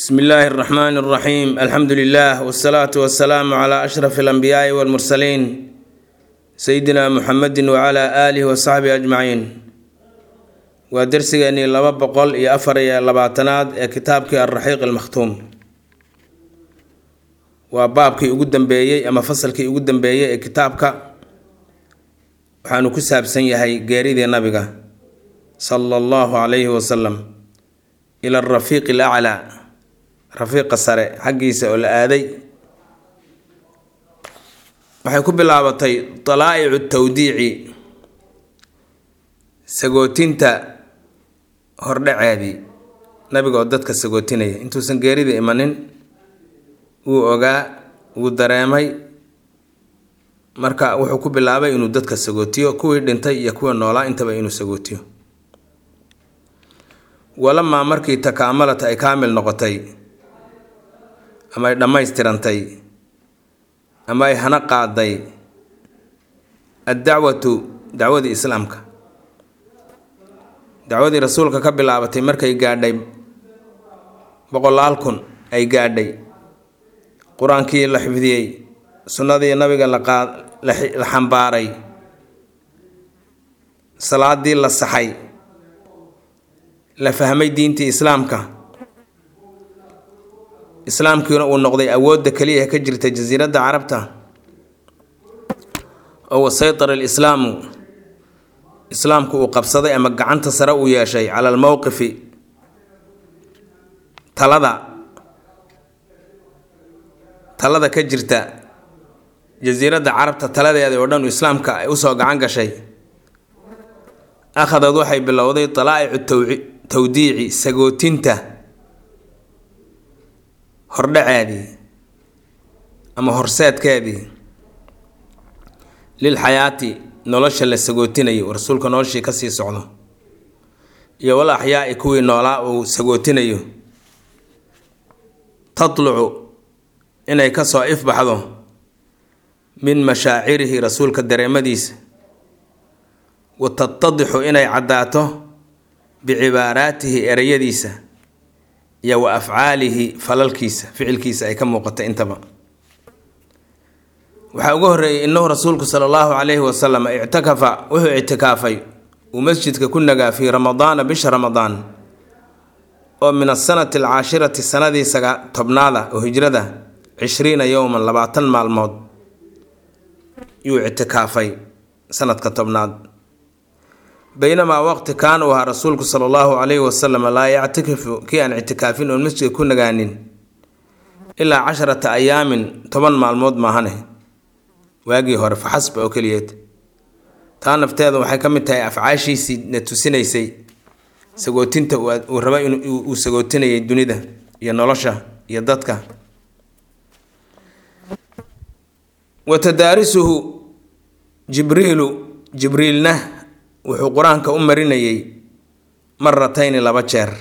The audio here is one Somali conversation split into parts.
bsmi illaahi اraxmaan اraxiim alxamdu lilah wsalaatu wasalaamu cla ashraf alanbiyaai walmursaliin sayidina muxamedi wcla aalihi wasaxbihi ajmaciin waa dersigeenii laba boqol iyo afar iyo labaatanaad ee kitaabkii alraxiiq almakhtuum waa baabkii ugu dambeeyey ama fasalkii ugu dambeeyey ee kitaabka waxaanu ku saabsan yahay geeridii nabiga sala allahu calayhi wasalam ila arafiiqi alaclaa rafiiqa sare xaggiisa oo la aaday waxay ku bilaabatay dalaa'icu tawdiici sagootinta hordhaceedii nabiga oo dadka sagootinaya intuusan geerida imanin wuu ogaa wuu dareemay marka wuxuu ku bilaabay inuu dadka sagootiyo kuwii dhintay iyo kuwii noolaa intaba inuu sagootiyo walamaa markii takaamalata ay kaamil noqotay ama ay dhammaystirantay ama ay hana qaaday addacwatu dacwadii islaamka dacwadii rasuulka ka bilaabatay markay gaadhay boqolaal kun ay gaadhay qur-aankii la xifdiyey sunnadii nabiga laqaa la xambaaray salaadii la saxay la fahmay diintii islaamka islaamkiina uu noqday awoodda keliya ka jirta jasiiradda carabta oo wasaytara alislaamu islaamku uu qabsaday ama gacanta sare uu yeeshay cala almowqifi talada talada ka jirta jasiiradda carabta taladeeda oo dhan islaamka ay usoo gacan gashay akhadad waxay bilowday dalaa'icu tawdiici sagootinta hordhaceedii ama horseedkeedii lil xayaati nolosha la sagootinayo rasuulka noloshii kasii socdo iyo wal axyaai kuwii noolaa uu sagootinayo tatlucu inay kasoo ifbaxdo min mashaacirihi rasuulka dareemadiisa wa tatadixu inay caddaato bicibaaraatihi ereyadiisa iyo wa afcaalihi falalkiisa ficilkiisa ay ka muuqata intaba waxaa uga horreeyay innahu rasuulku sala allahu calayhi wasalam ictakafa wuxuu ictikaafay uu masjidka ku nagaa fii ramadaana bisha ramadaan oo min asanati alcaashirati sanadii saga tobnaada oo hijrada cishriina yowman labaatan maalmood yuu ictikaafay sanadka tobnaad baynamaa waqti kaana uu ahaa rasuulku sala allahu calayhi wasalam laa yactakifu kii aan ictikaafin oon masjidka ku nagaanin ilaa casharata ayaamin toban maalmood maahane waagii hore faxasba oo keliyeed taa nafteeda waxay ka mid tahay afcaashiisii na tusinaysay sagootinta uu raba inuu sagootinayay dunida iyo nolosha iyo dadka wa tadaarisuhu jibriilu jibriilna wuxuu qur-aanka u marinayay maratayni laba jeer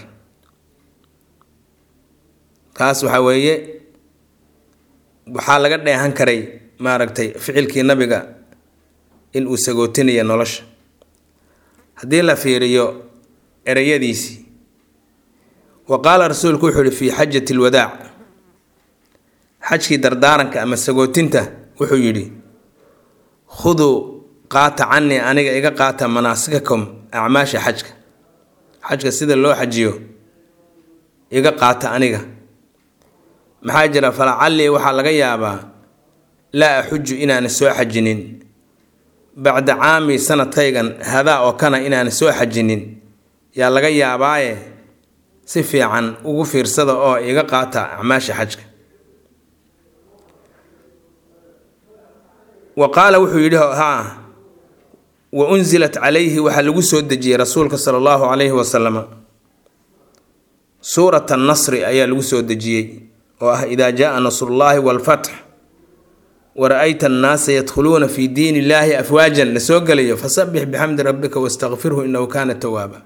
kaas waxaa weeye waxaa laga dheehan karay maaragtay ficilkii nabiga in uu sagootinayo nolosha haddii la fiiriyo ereyadiisii wa qaala rasuulku wuxuu ihi fii xajati lwadaac xajkii dardaaranka ama sagootinta wuxuu yidhi khuduu qaata canii aniga iga qaata manaasikakum acmaasha xajka xajka sida loo xajiyo iga qaata aniga maxaa jira falacallii waxaa laga yaabaa laa axuju inaana soo xajinin bacda caami sanadkaygan hadaa oo kana inaana soo xajinin yaa laga yaabaaye si fiican ugu fiirsada oo iga qaata acmaasha xajka wa qaala wuxuu yidhi haa wa unsilat calayhi waxaa lagu soo dejiyey rasuulka sala allahu calayhi wasalam suurat annasri ayaa lagu soo dejiyey oo ah idaa jaaa nasrullaahi waalfatx wara-ayta annaasa yadkhuluuna fii diin illaahi afwaajan la soo gelayo fasabbix bixamdi rabbika wastakfirhu innahu kaana tawaaba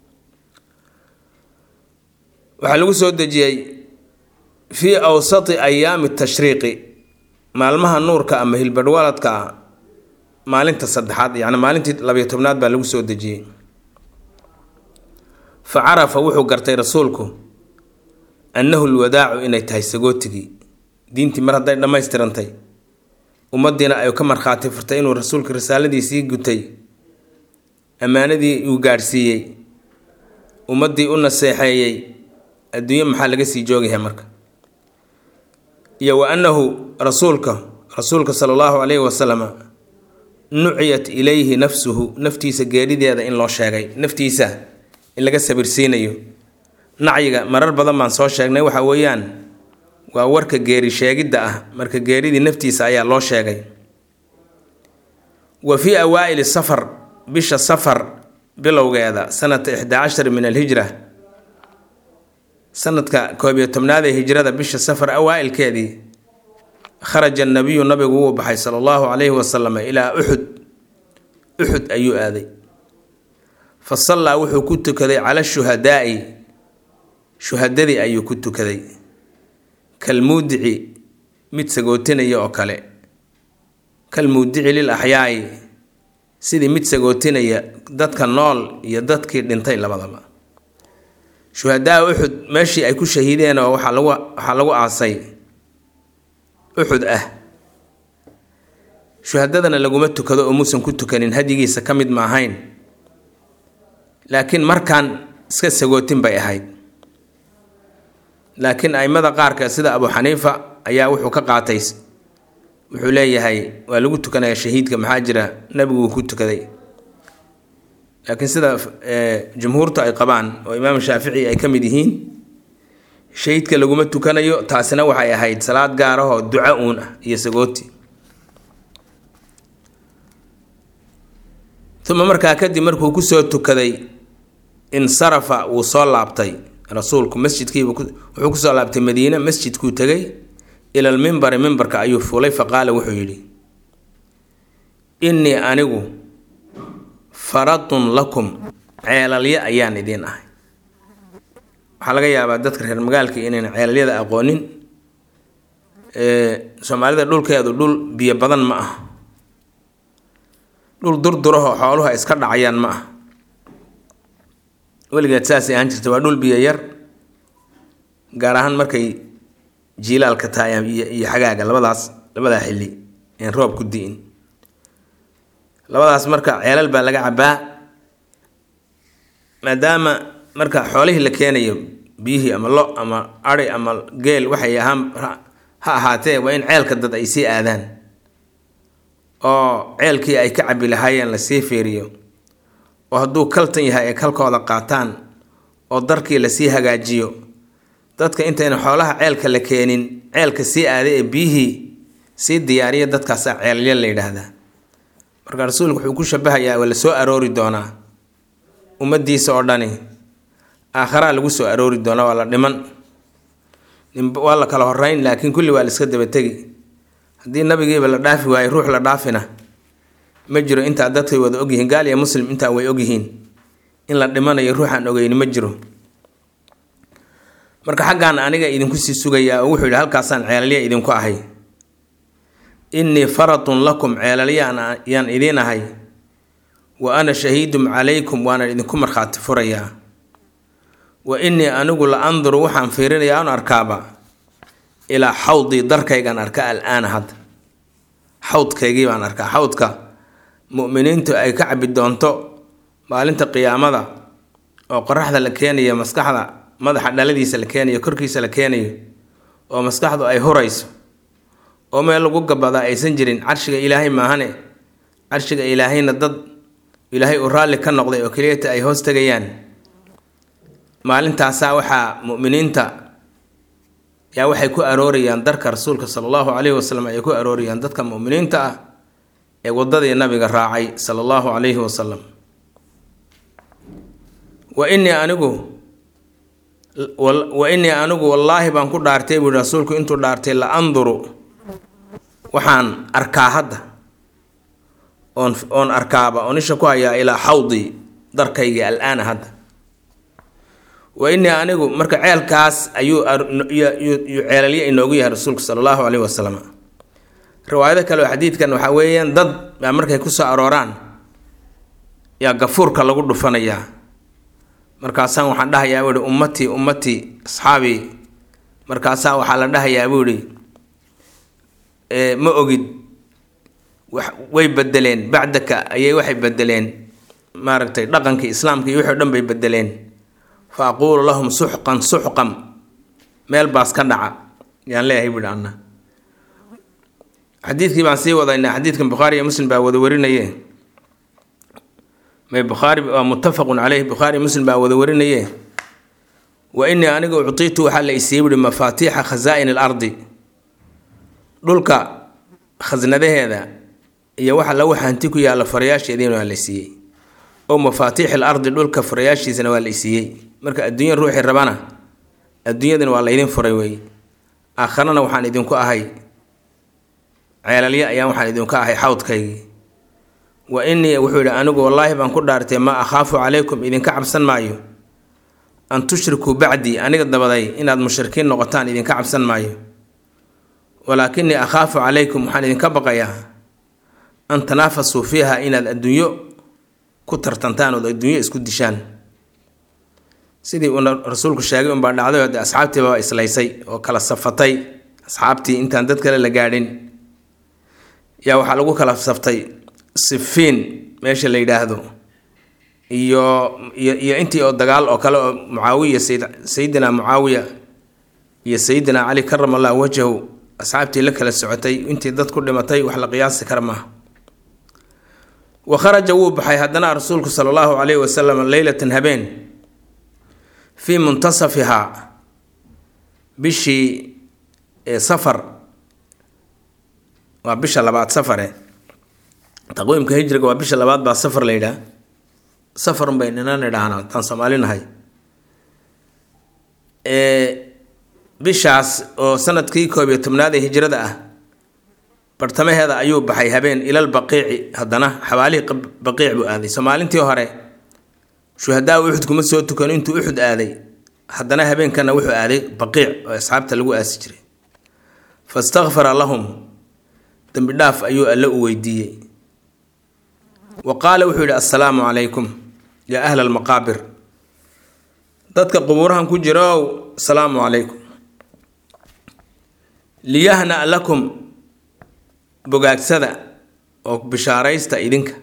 waxaa lagu soo dejiyey fii awsati ayaami tashriiqi maalmaha nuurka ama hilbadhwaladka ah maalinta saddexaad yacni maalintii labayo tobnaad baa lagu soo dejiyey fa carafa wuxuu gartay rasuulku annahu lwadaacu inay tahay sagootigii diintii mar hadday dhammaystirantay ummaddiina ay ka markhaati furtay inuu rasuulka risaaladiisii gutay ammaanadii uu gaadhsiiyey ummaddii u naseexeeyey adduunye maxaa laga sii joogyahay marka iyo wa annahu rasuulka rasuulka sala allahu calayhi wasalama nuciyat ilayhi nafsuhu naftiisa geerideeda in loo sheegay naftiisa in laga sabirsiinayo nacyiga marar badan baan soo sheegnay waxa weeyaan waa warka geeri sheegidda ah marka geeridii naftiisa ayaa loo sheegay wa fii awaa'ili safar bisha safar bilowgeeda sanata ixdaa cashar min alhijra sanadka koob iyo tobnaad ee hijrada bisha safar awaa'ilkeedii kharaja nabiyu nabigu wuu baxay sala allahu calayhi wasalam ilaa uxud uxud ayuu aaday fa sallaa wuxuu ku tukaday cala shuhadaa'i shuhadadii ayuu ku tukaday kalmuudici mid sagootinaya oo kale kalmuudici lil axyaa'i sidii mid sagootinaya dadka nool iyo dadkii dhintay labadaba shuhadaa uxud meeshii ay ku shahiideen oo waxaa lagu waxaa lagu aasay uxud ah shuhadadana laguma tukado oo muusan ku tukanin hadyigiisa ka mid ma ahayn laakiin markan iska sagootin bay ahayd laakiin aimada qaarka sida abu xaniifa ayaa wuxuu ka qaatay wuxuu leeyahay waa lagu tukanaya shahiidka maxaa jira nabigu wuu ku tukaday laakiin sida jumhuurtu ay qabaan oo imaam shaafici ay ka mid yihiin shahiidka laguma tukanayo taasina waxay ahayd salaad gaarahoo duco uun ah iyo sagooti uma markaa kadib markuu kusoo tukaday insarafa wuu soo laabtay rasuulku masjidkiibu wuxuu kusoo laabtay madiine masjidkuu tegay ila lmimbari mimbarka ayuu fuulay faqaala wuxuu yidhi innii anigu faradun lakum ceelalyo ayaan idiin ahay waxaa laga yaabaa dadka reer magaalka inayna ceelalyada aqoonin soomaalida dhulkeedu dhul biyo badan ma ah dhul durdurahoo xooluhu ay iska dhacayaan ma ah weligeed saasay ahaan jirta waa dhul biyo yar gaar ahaan markay jiilaalka tahay iyo xagaaga labadaas labadaa xilli een roob ku di'in labadaas marka ceelal baa laga cabaa maadaama marka xoolihii la keenayo biyihii ama lo ama ari ama geel waxay ahaan ha ahaatee waa in ceelka dad ay sii aadaan oo ceelkii ay ka cabi lahaayeen lasii fiiriyo oo hadduu kaltan yahay ay kalkooda qaataan oo darkii lasii hagaajiyo dadka intayna xoolaha ceelka la keenin ceelka sii aaday ee biyihii sii diyaariya dadkaasaa ceelya la yidhaahdaa marka rasuulku wuxuu ku shabahayaa waa la soo aroori doonaa ummadiisa oo dhani aakharaa lagu soo aroori doonaa waa la dhiman waa la kala horeyn laakiin kulli waa la iska dabategi haddii nabigiiba la dhaafi waayo ruux la dhaafina ma jiro intaa dadkay wada ogyihiin gaal iyo muslim intaa way ogyihiin in la dhimanayo ruuxaan ogeyni ma jiro marka xaggaan aniga idinku sii sugayaa oo wuxuu yidhi halkaasaan ceelalya idinku ahay innii faratun lakum ceelalyaan yaan idiin ahay wa ana shahiidun calaykum waana idinku markhaati furayaa wa innii anigu la anduru waxaan fiirinayaa an arkaaba ilaa xawdii darkaygaan arka al-aana hadda xawdkaygii baan arkaa xawdka mu'miniintu ay ka cabi doonto maalinta qiyaamada oo qoraxda la keenayo maskaxda madaxa dhaladiisa la keenayo korkiisa la keenayo oo maskaxdu ay hurayso oo meel lagu gabadaa aysan jirin carshiga ilaahay maahane carshiga ilaahayna dad ilaahay uu raalli ka noqday oo keliyata ay hoos tegayaan maalintaasaa waxaa mu'miniinta yaa waxay ku aroorayaan darka rasuulka sala allahu calayhi wasalam ayay ku aroorayaan dadka mu'miniinta ah ee waddadii nabiga raacay sala allahu calayhi wasalam wa innii anigu wa innii anigu wallaahi baan ku dhaartay buuhi rasuulku intuu dhaartay la anduru waxaan arkaa hadda oon oon arkaaba oon isha ku hayaa ilaa xawdii darkaygii al-aana hadda wa innii anigu marka ceelkaas ayuu yuu ceelalyo inoogu yahay rasuulku sala allahu caleyhi wasalam riwaayado kale oo xadiidkan waxaa weeyaan dad baa markay kusoo arooraan yaa gafuurka lagu dhufanayaa markaasaan waxaan dhahayaa wuhi ummatii ummatii asxaabii markaasaa waxaa la dhahayaa buu ihi ma ogid way bedeleen bacdaka ayay waxay bedeleen maaragtay dhaqankii islaamka iyo wixii o dhan bay bedeleen fa aquulu lahum suxqan suxqan meel baas ka dhaca yaan leeyahay buuhi anna xadiidkii baan sii wadaynaa xadiidkan bukhaari iyo muslim baa wada warinaye may bukhaari waa muttafaqun caleyh bukhaari muslim baa wada warinaye wa inii aniga uctiitu waxaa la isiiyey buhi mafaatiixa khasaa'in alardi dhulka khasnadaheeda iyo waxa lagu hanti ku yaalla farayaasheediina waa la siiyey oo mafaatiix alardi dhulka furayaashiisana waa la isiiyey marka adduunya ruuxii rabana adduunyadana waa laydin furay wey aakharana waxaan idinku ahay ceelalya ayaan waxaan idinku ahay xawdkaygii wa inii wuxuu yidhi anigu wallaahi baan ku dhaartay maa akhaafu calaykum idinka cabsan maayo an tushrikuu bacdii aniga dabaday inaad mushrikiin noqotaan idinka cabsan maayo walaakinii akhaafu calaykum waxaan idinka baqayaa an tanaafasuu fiiha inaad adduunyo ku tartantaan ood adduunyo isku dishaan sidii uuna rasuulku sheegay unbaa dhacday oo de asxaabtiiba waa islaysay oo kala safatay asxaabtii intaan dad kale la gaadhin yaa waxaa lagu kala saftay sifiin meesha la yidhaahdo iyo iyo iyo intii oo dagaal oo kale oo mucaawiya sayid sayidina mucaawiya iyo sayidina cali karama allahu wajhahu asxaabtii la kala socotay intii dad ku dhimatay wax la qiyaasi kara maaha wa kharaja wuu baxay haddana rasuulku sala allahu calayhi wasalam leylatan habeen fii muntasafihaa bishii safar waa bisha labaad safare taqwiimka hijriga waa bisha labaad baa safar la yidhaah safarun bay ninan idhaahna haddaan soomaali nahay bishaas oo sanadkii koob iyo tobnaad ee hijrada ah bartamaheeda ayuu baxay habeen ilal baqiici haddana xabaalihii baqiic buu aaday somaalintii hore shuhadaa uxud kuma soo tukan intuu uxud aaday haddana habeenkana wuxuu aaday baqiic oo asxaabta lagu aasi jiray fastakfara lahum dembi dhaaf ayuu alle u weydiiyey wa qaala wuxuu yidhi assalaamu calaykum yaa ahla almaqaabir dadka qubuurahan ku jira ow asalaamu calaykum liyahna lakum bogaagsada oo bishaaraysta idinka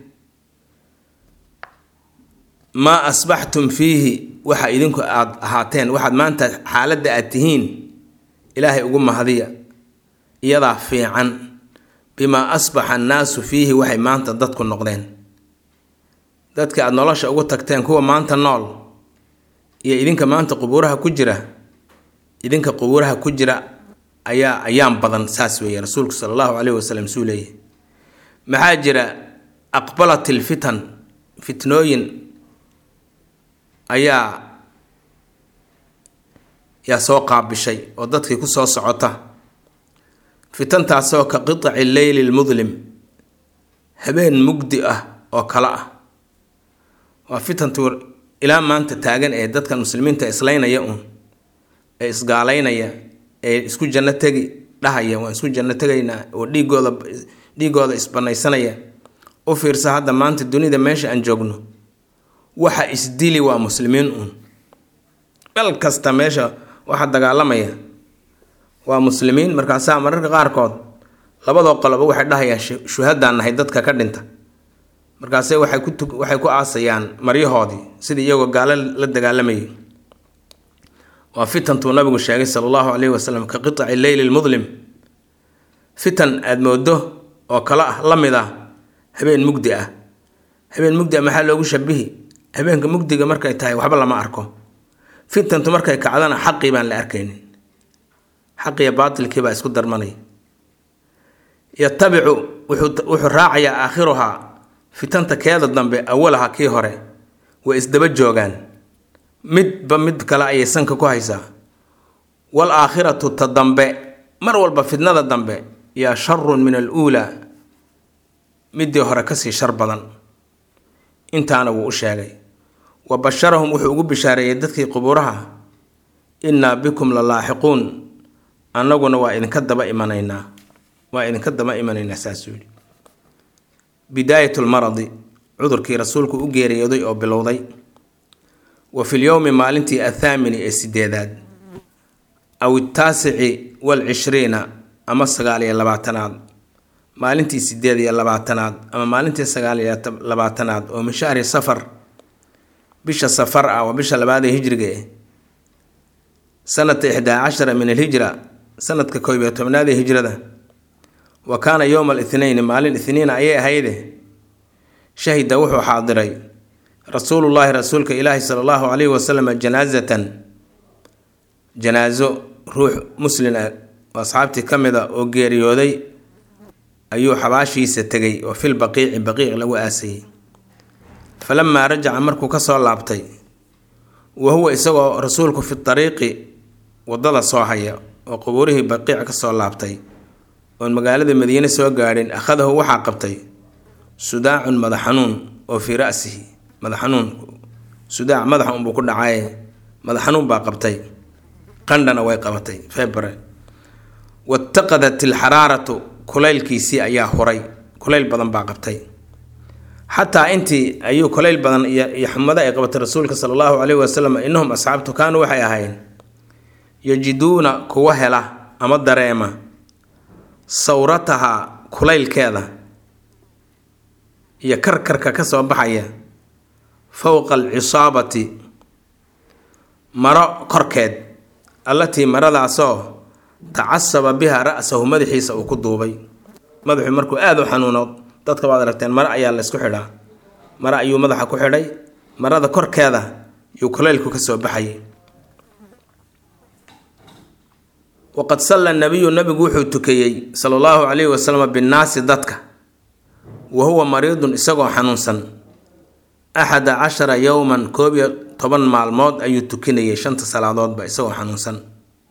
maa asbaxtum fiihi waxa idinku aada ahaateen waxaad maanta xaaladda aad tihiin ilaahay ugu mahadiya iyadaa fiican bimaa asbaxa annaasu fiihi waxay maanta dadku noqdeen dadka aada nolosha ugu tagteen kuwa maanta nool iyo idinka maanta qubuuraha ku jira idinka qubuuraha ku jira ayaa ayaan badan saas weeye rasuulku sala allahu caleyhi wasalam suu leeyahy maxaa jira aqbalat ilfitan fitnooyin ayaa yaa soo qaabishay oo dadkii ku soo socota fitantaasoo ka qiطaci leyli lmudlim habeen mugdi ah oo kale ah waa fitantu ilaa maanta taagan ee dadkan muslimiinta islaynaya uun ee isgaalaynaya ee isku janno tegi dhahaya waan isku janno tegaynaa oo dhiigooda dhiigooda isbanaysanaya u fiirsa hadda maanta dunida meesha aan joogno waxa isdili waa muslimiin uun meel kasta meesha waxa dagaalamaya waa muslimiin markaasaa mararka qaarkood labadoo qoloba waxay dhahayaan shuhadaan nahay dadka ka dhinta markaase waxay ku waxay ku aasayaan maryahoodii sidii iyagoo gaalo la dagaalamayay waa fitantuu nabigu sheegay sala allahu caleyhi wasalam ka qiطaci leyli lmudlim fitan aada moodo oo kale ah la mid ah habeen mugdi ah habeen mugdi ah maxaa loogu shabihi habeenka mugdiga markay tahay waxba lama arko fitantu markay kacdana xaqii baan la arkaynin xaqiyo baatilkii baa isku darmanaya yatabicu wuxuu raacayaa aakhiruhaa fitanta keeda dambe awalaha kii hore way isdaba joogaan midba mid kale ayay sanka ku haysaa wal aakhiratu ta dambe mar walba fitnada dambe yaa sharun min aluulaa midii hore kasii shar badan intaana wuu u sheegay wa basharahum wuxuu ugu bishaareeyey dadkii qubuuraha innaa bikum la laaxiquun annaguna waa idinka daba imanaynaa waa idinka daba imanaynaa saasuu yidhi bidaayatulmaradi cudurkii rasuulku u geeriyooday oo bilowday wa fi lyowmi maalintii athaamini ee sideedaad aw itaasici walcishriina ama sagaal iyo labaatanaad maalintii sideed iyo labaatanaad ama maalintii sagaal iyo labaatanaad oo min shahri safar bisha safar ah waa bisha labaad ee hijriga eh sanata ixdaa cashara min alhijra sanadka koob iyo tobnaad ee hijrada wa kaana yowma alithnayn maalin ithniina ayay ahayde shahida wuxuu xaadiray rasuulullaahi rasuulka ilaahi sala allahu calayhi wasalam janaasatan janaaso ruux muslin ah oo asxaabtii ka mid a oo geeriyooday ayuu xabaashiisa tegay oo fil baqiici baqiic lagu aasayay falamaa rajaca markuu ka soo laabtay wa huwa isagoo rasuulku fi dariiqi waddada soo haya oo qubuurihii baqiic ka soo laabtay oon magaalada madiine soo gaadhin akhadahu waxaa qabtay sudaacun madax xanuun oo fii ra'sihi madax xanuun sudaac madaxa unbuu ku dhacaye madax xanuun baa qabtay qandhana way qabatay febre wataqadat ilxaraaratu kulaylkiisii ayaa huray kulayl badan baa qabtay xataa intii ayuu kulayl badan iyo xumado ay qabatay rasuulka sala allahu caleyhi wasalam innahum asxaabtu kaanuu waxay ahaayeen yajiduuna kuwa hela ama dareema sawrataha kulaylkeeda iyo karkarka ka soo baxaya fowqa alcisaabati maro korkeed allatii maradaasoo tacasaba biha ra'sahu madaxiisa uu ku duubay madaxu markuu aada u xanuuno dadka waad aragteen mare ayaa laysku xidhaa mare ayuu madaxa ku xidhay marada korkeeda yuu kulaylku ka soo baxayay waqad salla nabiyu nabigu wuxuu tukeeyey sala allahu calayhi wasalam binnaasi dadka wa huwa mariidun isagoo xanuunsan axada cashara yowman koob iyo toban maalmood ayuu tukinayay shanta salaadoodba isagoo xanuunsan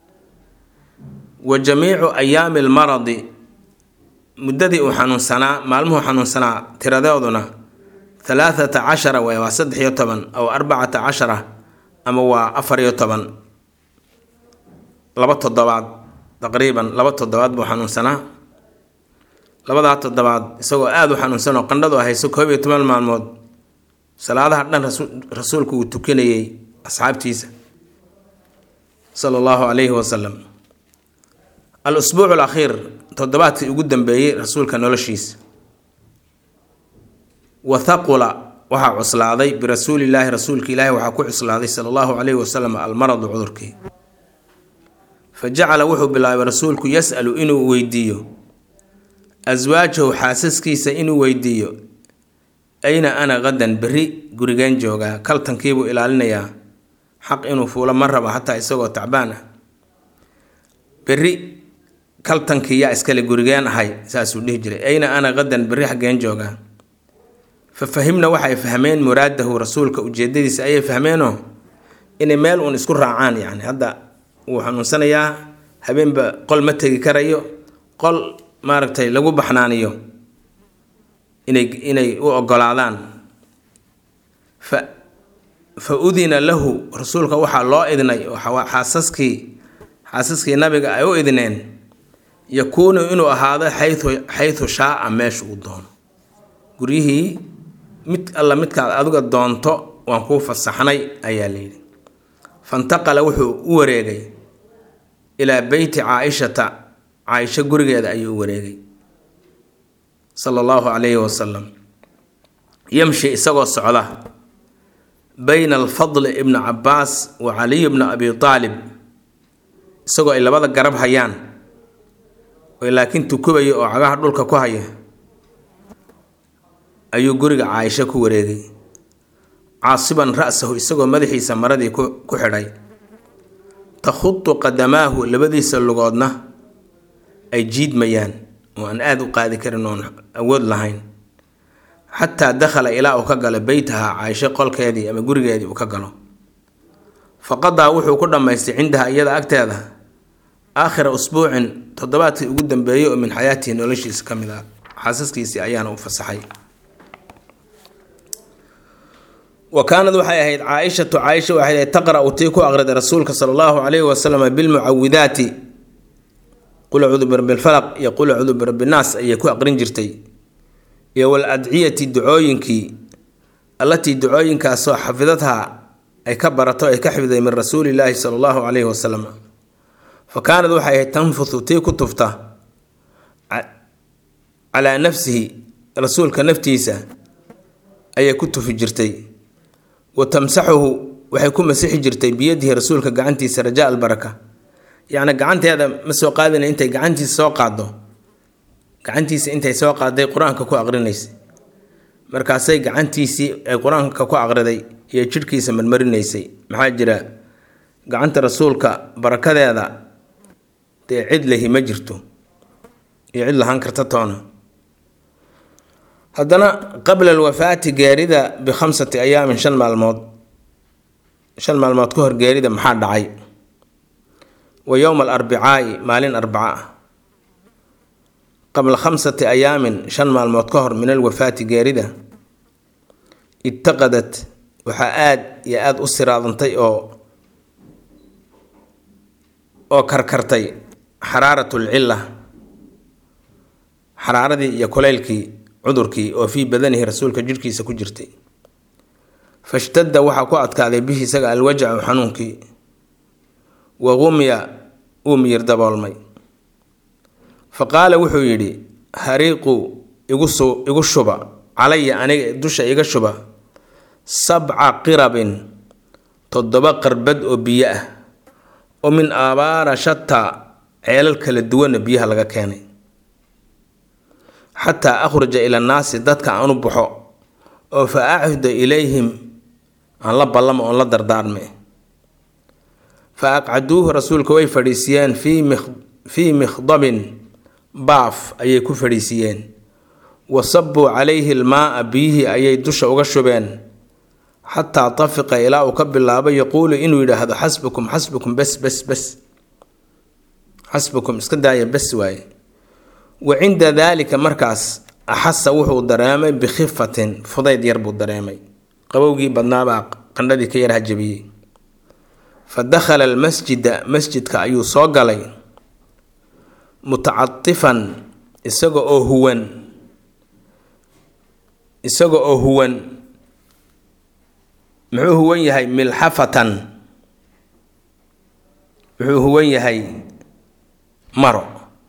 wa jamiicu ayaami almaradi muddadii uu xanuunsanaa maalmuhu xanuunsanaa tiradooduna halaathata cashara wey waa saddex iyo toban aw arbacata cashara ama waa afar iyo toban laba toddobaad taqriiban laba toddobaad buu xanuunsanaa labadaa toddobaad isagoo aada u xanuunsan oo qandhadu hayso koob iyo toban maalmood salaadaha dhan rasuulku uu tukanayay asxaabtiisa sala allahu calayhi wasalam al usbuucu alakhiir toddobaadkii ugu dambeeyey rasuulka noloshiisa wa thaqula waxaa cuslaaday birasuulillaahi rasuulka ilaahi waxaa ku cuslaaday sala allahu calayhi wasalam almaradu cudurkii fa jacala wuxuu bilaabay rasuulku yas-alu inuu weydiiyo aswaajahu xaasaskiisa inuu weydiiyo ayna ana qadan berri gurigeen joogaa kaltankiibuu ilaalinayaa xaq inuu fuulo ma raba xataa isagoo tacbaan ah berri kaltankii yaa iskale gurigeen ahay saasuu dhihi jiray ayna ana qadan berri xaggeen joogaa fa fahimna waxay fahmeen muraadahu rasuulka ujeedadiisa ayay fahmeenoo inay meel uun isku raacaan yacni hadda wuu xanuunsanayaa habeenba qol ma tegi karayo qol maaragtay lagu baxnaaniyo inay inay u ogolaadaan fa fa udina lahu rasuulka waxaa loo idnay oo xaasaskii xaasaskii nabiga ay u idneen yakuunu inuu ahaado xayu xaytu shaaa meesha uu doono guryihii mid alla midkaad adiga doonto waan kuu fasaxnay ayaa layidhi fantaqala wuxuu u wareegay ilaa beyti caa-ishata caaisho gurigeeda ayuu u wareegay sala allahu calayhi wasalam yamshi isagoo socda bayna alfadli ibni cabbaas wa caliy bni abi aalib isagoo ay labada garab hayaan oo laakiin tukubaya oo cagaha dhulka ku haya ayuu guriga caaisho ku wareegay caasiban ra-sahu isagoo madaxiisa maradii ku xidhay takhudu qadamaahu labadiisa lugoodna ay jiidmayaan oo aan aada u qaadi karin oon awood lahayn xataa dakhala ilaa uu ka galo beytaha caaisho qolkeedii ama gurigeedii uu ka galo faqadaa wuxuu ku dhammaystay cindaha iyada agteeda aakhira usbuucin toddobaadkii ugu dambeeyey oo min xayaatihi noloshiisa ka mid ah xaasaskiisii ayaana u fasaxay wa kaanad waxay ahayd caaishatu caaisha waxay ahayd taqra-u tii ku aqriday rasuulka sala allahu calayhi wasalam bilmucawidaati qul acuudu birabbi lfalaq iyo qul acuudu birabbi nnaas ayay ku aqrin jirtay iyo wal adciyati ducooyinkii allatii ducooyinkaasoo xafidadha ay ka barato ay ka xifday min rasuulillaahi sala allahu calayhi wasalam fa kaanad waxay ahayd tanfuthu tii ku tufta calaa nafsihi rasuulka naftiisa ayay ku tufi jirtay wa tamsaxuhu waxay ku masixi jirtay biyadihi rasuulka gacantiisa rajaa albaraka yacni gacanteeda ma soo qaadina intay gacantiisa soo qaaddo gacantiisa intay soo qaaday qur-aanka ku aqrinaysay markaasay gacantiisii ay qur-aanka ku aqriday iyo jidhkiisa marmarinaysay maxaa jira gacanta rasuulka barakadeeda dee cid lahi ma jirto iyo cid lahaan karta toona haddana qabla alwafaati geerida bikhamsati ayaamin shan maalmood shan maalmood ka hor geerida maxaa dhacay wa yowma alarbicaai maalin arbaca ah qabla khamsati ayaamin shan maalmood ka hor min alwafaati geerida itaqadat waxaa aada iyo aada u siraadantay oo oo karkartay xaraarat lcilla xaraaradii iyo kulaylkii cudurkii oo fii badanihi rasuulka jidhkiisa ku jirtay fashtadda waxaa ku adkaaday bihi isaga alwajacu xanuunkii wa qumya uu miyir daboolmay fa qaala wuxuu yidhi hariiqu igusu igu shuba calaya aniga dusha iga shuba sabca qirabin toddoba qarbad oo biyo ah oo min aabaara shataa ceelal kala duwanna biyaha laga keenay xataa akhruja ila annaasi dadka aan u baxo oo fa acuda ilayhim aan la ballamo oon la dardaarme fa aqcaduuhu rasuulka way fadhiisiyeen fii mikhdabin baaf ayay ku fadhiisiyeen wa sabbuu calayhi almaaa biyihii ayay dusha uga shubeen xataa tafiqa ilaa uu ka bilaabo yaquulu inuu yidhaahdo xasbukum xasbukum bes bes bes xasbukum iska daaya bes waaye wa cinda daalika markaas axasa wuxuu dareemay bikhifatin fudayd yar buu dareemay qabowgii badnaabaa qandhadii ka yar hajabiyey fa dakhala almasjida masjidka ayuu soo galay mutacatifan isaga oo huwan isaga oo huwan muxuu huwan yahay milxafatan wuxuu huwan yahay maro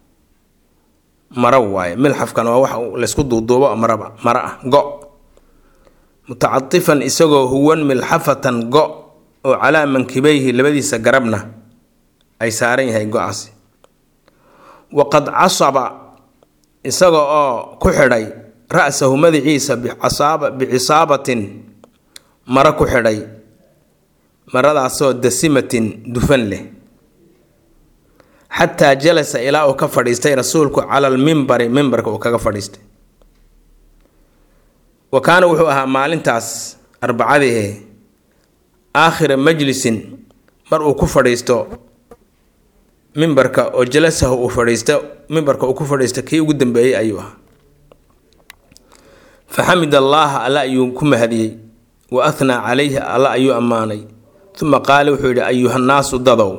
maro waaye milxafkan waa wax laysku duuduubo maraba maro ah go mutacatifan isagoo huwan milxafatan go oo calaa mankibeyhi labadiisa garabna ay saaran yahay go-aasi waqad casaba isaga oo ku xidhay ra-sahu madaciisa bicisaabatin maro ku xidhay maradaasoo dasimatin dufan leh xataa jalasa ilaa uu ka fadhiistay rasuulku cala almimbari mimbarka uu kaga fadhiistay wa kaana wuxuu ahaa maalintaas arbacadiihe aakhira majlisin mar uu ku fadhiisto mimbarka oo jalasahu uu fadhiisto mimbarka uu ku fadhiisto kii ugu dambeeyey ayuu ahaa fa xamid allaaha alla ayuu ku mahadiyey wa athnaa calayhi alla ayuu ammaanay uma qaala wuxuu yidhi ayuhannaasu dadow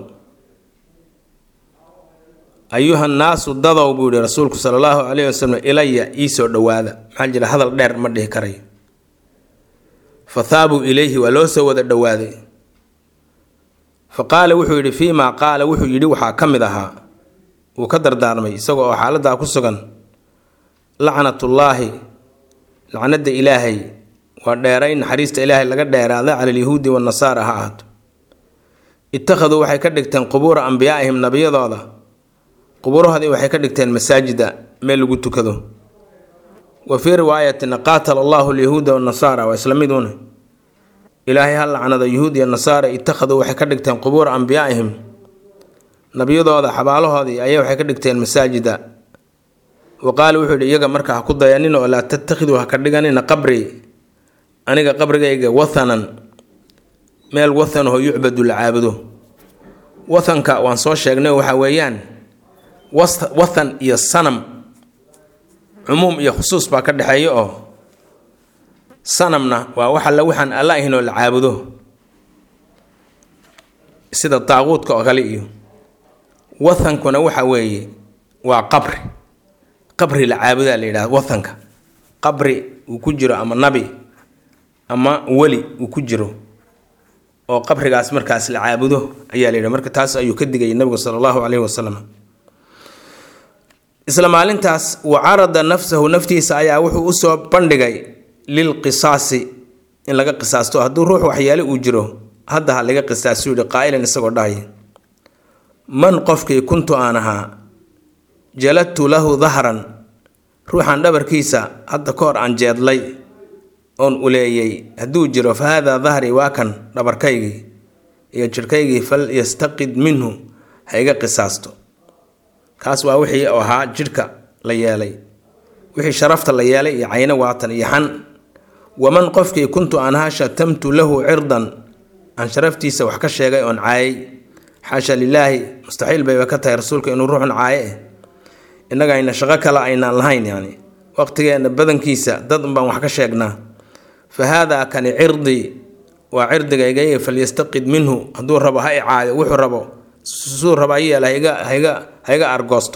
ayuhannaasu dadow buu yihi rasuulku sala allahu calayhi wasalam ilaya iisoo dhowaada maxaa jira hadal dheer ma dhihi karayo fa haabuu ilayhi waa loo soo wada dhowaaday fa qaala wuxuu yidhi fii maa qaala wuxuu yidhi waxaa ka mid ahaa wuu ka dardaarmay isaga oo xaaladdaa ku sugan lacnatullaahi lacnada ilaahay waa dheeray naxariista ilaahay laga dheeraada cala alyahuudi wanasaara ha ahaato ittakhaduu waxay ka dhigteen qubuura ambiyaaihim nabiyadooda qubuurahoodii waxay ka dhigteen masaajida meel lagu tukado wa fii riwaayatin qaatala allahu alyahuuda wanasaara waa isla miduuna ilaahay ha lacnada yahuud iyo nasaara ittakhaduu waxay ka dhigteen qubuura ambiyaaihim nabiyadooda xabaalahoodii ayay waxay ka dhigteen masaajida wa qaala wuxuu yidhi iyaga marka ha ku dayanina oo laa tattakhiduu ha ka dhiganina qabri aniga qabrigayga wathanan meel wathanaho yucbadu la caabudo wathanka waan soo sheegnay waxa weeyaan wathan iyo sanam cumuum iyo khusuus baa ka dhexeeya oo sanamna waa wax alle waxaan alla ahayn oo la caabudo sida daaquudka oo kale iyo wathankuna waxa weeye waa qabri qabri la caabudaa la yidhahda wathanka qabri uu ku jiro ama nabi ama weli uu ku jiro oo qabrigaas markaas la caabudo ayaa la yidhi marka taas ayuu ka digayay nabigu sala allahu caleyhi wasalam isla maalintaas wa carada nafsahu naftiisa ayaa wuxuu usoo bandhigay lilqisaasi in laga qisaasto hadduu ruux waxyaale uu jiro hadda ha laga qisaasu yihi qaa'ilan isagoo dhahay man qofkii kuntu aan ahaa jaladtu lahu dahran ruuxan dhabarkiisa hadda ka hor aan jeedlay oon uleeyey hadduu jiro fa haadaa dahrii waa kan dhabarkaygii iyo jirhkaygii fal yastaqid minhu ha iga qisaasto kaas waa wixii ahaa jidhka la yeelay wixii sharafta la yeelay iyo cayno waatan iyo xan waman qofkii kuntu aan ahaa shatamtu lahu cirdan aan sharaftiisa wax ka sheegay oon caayay xaasha lilaahi mustaxiil bayba ka tahay rasuulka inuu ruuxun caaye eh innaga ayna shaqo kale aynaan lahayn yani waqtigeenna badankiisa dad unbaan wax ka sheegnaa fa haadaa kani cirdii waa cirdigayga falyastaqid minhu hadduu rabo ha icaayo wuxuu rabo suu raba hayeel haiga haiga haiga argoosto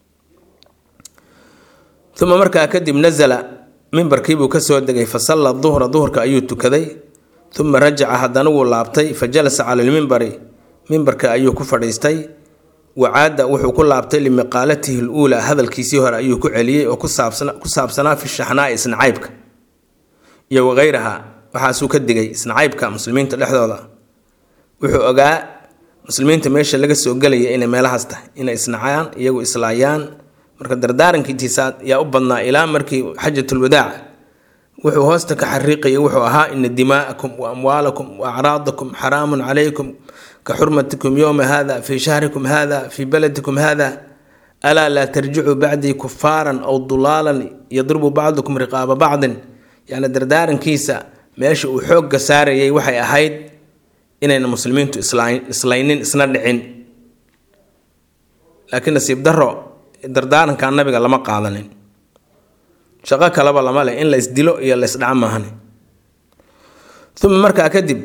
uma markaa kadib nasala mimbarkiibuu kasoo degay fa salla duhra duhurka ayuu tukaday uma rajaca haddana wuu laabtay fa jalasa cala lmimbari mimbarka ayuu ku fadhiistay wacaada wuxuu ku laabtay limiqaalatihi luulaa hadalkiisii hore ayuu ku celiyey oo ku saabsanaa fi shaxnaai isnacaybka iyo waqayraha waxaasuu ka digay isnacaybka muslimiinta dhexdooda wuxuu ogaa muslimiinta meesha laga soo gelaya inay meelahaas tahay inay isnacaan iyagu islaayaan marka dardaarankiitiisa yaa u badnaa ilaa markii xajatulwadaac wuxuu hoosta ka xariiqayay wuxuu ahaa ina dimaa'akum wa amwaalakum wa acraadakum xaraamun calaykum ka xurmatikum yowma hada fii shahrikum hada fii baladikum hada alaa laa tarjicuu bacdii kufaaran aw dulaalan yadribu bacdukum riqaaba bacdin yacni dardaarankiisa meesha uu xoogga saarayay waxay ahayd inayna muslimiintu islaynin isna dhicin laakiin nasiib daro dardaaranka nabiga lama qaadanin shaqo kaleba lama leh in la isdilo iyo la isdhaca maahane uma markaa kadib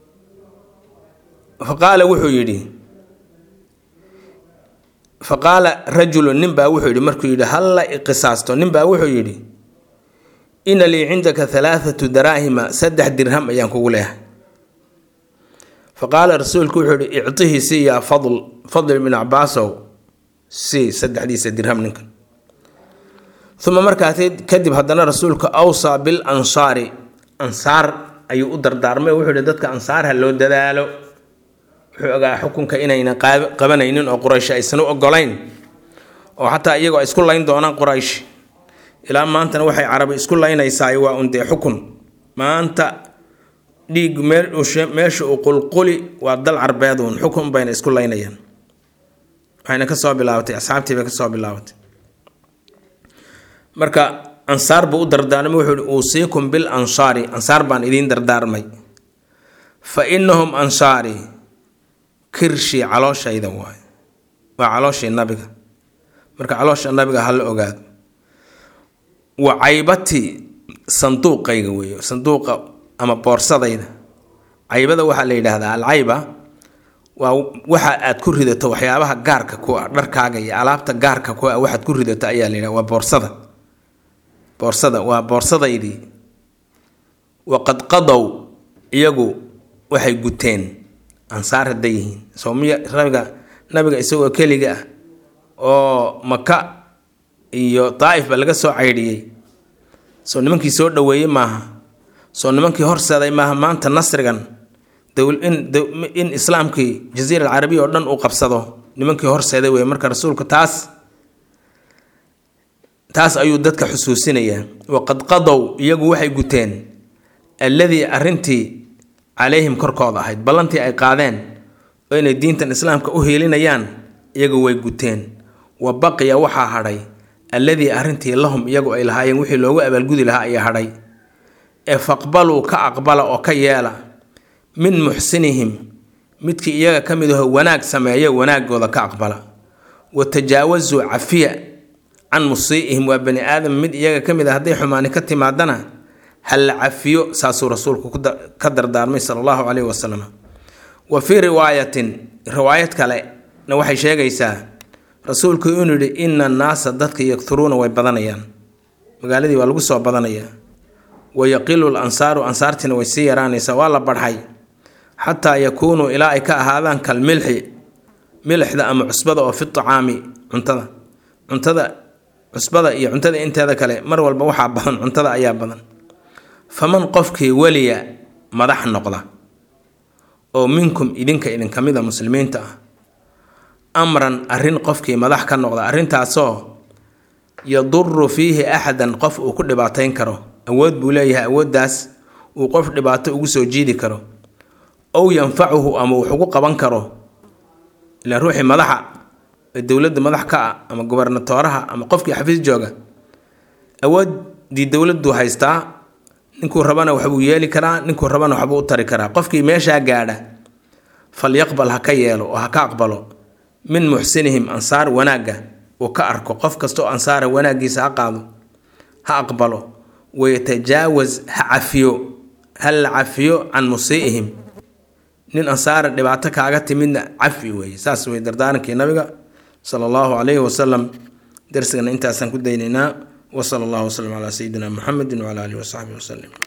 fa qaala wuxuu yidhi fa qaala rajulu ninbaa wuxuu yidhi markuu yidhi halla iqisaasto ninbaa wuxuu yidhi ina lii cindaka halaathatu daraahima saddex dirham ayaan kugu leehay fa qaala rasuulku wuxuu yidhi ictihi si yaa fadl fadl ibn cabaasow si saddexdiisa dirham ninkan uma markaas kadib haddana rasuulka awsaa bil ansaari ansaar ayuu u dardaarmay wuxuu yihi dadka ansaarha loo dadaalo wuxuu ogaa xukunka inayna qabanaynin oo quraysh aysan u ogolayn oo xataa iyagoo ay isku layn doonaan quraysh ilaa maantana waxay carabi isku laynaysaay waa un dee xukun maanta dhiig meesha uu qulquli waa dal carbeeduun xukun bayna isku laynayaan waxayna kasoo bilaabatay asxaabtii bay kasoo bilaabatay marka ansaar buu u dardaarmay wuxuu ihi uusiikum bil ansaari ansaar baan idiin dardaarmay fa innahum ansaari kirshii calooshayda waaye waa calooshii nabiga marka caloosha nabiga hala ogaado wa caybati sanduuqayga weeye sanduuqa ama boorsadayda caybada waxaa la yidhaahdaa alcayba waa waxa aad ku ridato waxyaabaha gaarka ku ah dharkaaga iyo alaabta gaarka ku ah waxaad ku ridato ayaa la yidhaha waa boorsada boorsada waa boorsadaydii waqad qadow iyagu waxay guteen ansaar hadday yihiin soomiya nabiga nabiga isagoo keliga ah oo maka iyo daa'if ba laga soo caydhiyey soo nimankii soo dhoweeyey maaha soo nimankii horseeday maaha maanta nasrigan in islaamkii jaziira alcarabiya oo dhan uu qabsado nimankii horseeday wey marka rasuulku taas taas ayuu dadka xusuusinayaa waqad qadow iyagu waxay guteen alladii arrintii calayhim korkooda ahayd ballantii ay qaadeen oo inay diintan islaamka u hiilinayaan iyagu way guteen wa baqiya waxaa hadhay alladii arrintii lahum iyagu ay lahaayeen wixii loogu abaalgudi lahaa ayaa hadhay ee faqbaluu ka aqbala oo ka yeela min muxsinihim midkii iyaga ka mid aho wanaag sameeyo wanaagooda ka aqbala wa tajaawasuu cafiya can musii'ihim waa bani aadam mid iyaga ka mid a hadday xumaani ka timaadana ha la cafiyo saasuu rasuulku ka dardaarmay sala allahu caleyhi wasalam wa fii riwaayatin riwaayad kalena waxay sheegaysaa rasuulku inuu yidhi ina annaasa dadka yakturuuna way badanayaan magaaladii waa lagu soo badanayaa wa yaqilu l ansaaru ansaartiina way sii yaraanaysaa waa la barxay xataa yakuunuu ilaa ay ka ahaadaan kal milxi milixda ama cusbada oo fi tacaami cuntada cuntada cusbada iyo cuntada inteeda kale mar walba waxaa badan cuntada ayaa badan faman qofkii weliya madax noqda oo minkum idinka idinka mida muslimiinta ah amran arrin qofkii madax ka noqda arrintaasoo yaduru fiihi axadan qof uu ku dhibaatayn karo awood buu leeyahay awooddaas uu qof dhibaato ugu soo jiidi karo ow yanfacuhu ama wax ugu qaban karo ilaa ruuxii madaxa ee dowladda madax ka ah ama gobernatooraha ama qofkii xafiis jooga awooddii dowladdu haystaa ninkuu rabana waxbuu yeeli karaa ninkuu rabana waxbuu u tari karaa qofkii meeshaa gaadha falyaqbal ha ka yeelo oo ha ka aqbalo min muxsinihim ansaar wanaagga uu ka arko qof kasta oo ansaara wanaaggiisa ha qaado ha aqbalo wayatajaawaz ha cafiyo ha la cafiyo can musii'ihim nin ansaara dhibaato kaaga timidna cafi weeye saas wey dardaarankii nabiga sala allahu calayhi wasalam darsigana intaasaan ku daynaynaa wasala allahu wasalam calaa sayidina muxamedin wacala alihi wasaxbihi wasalim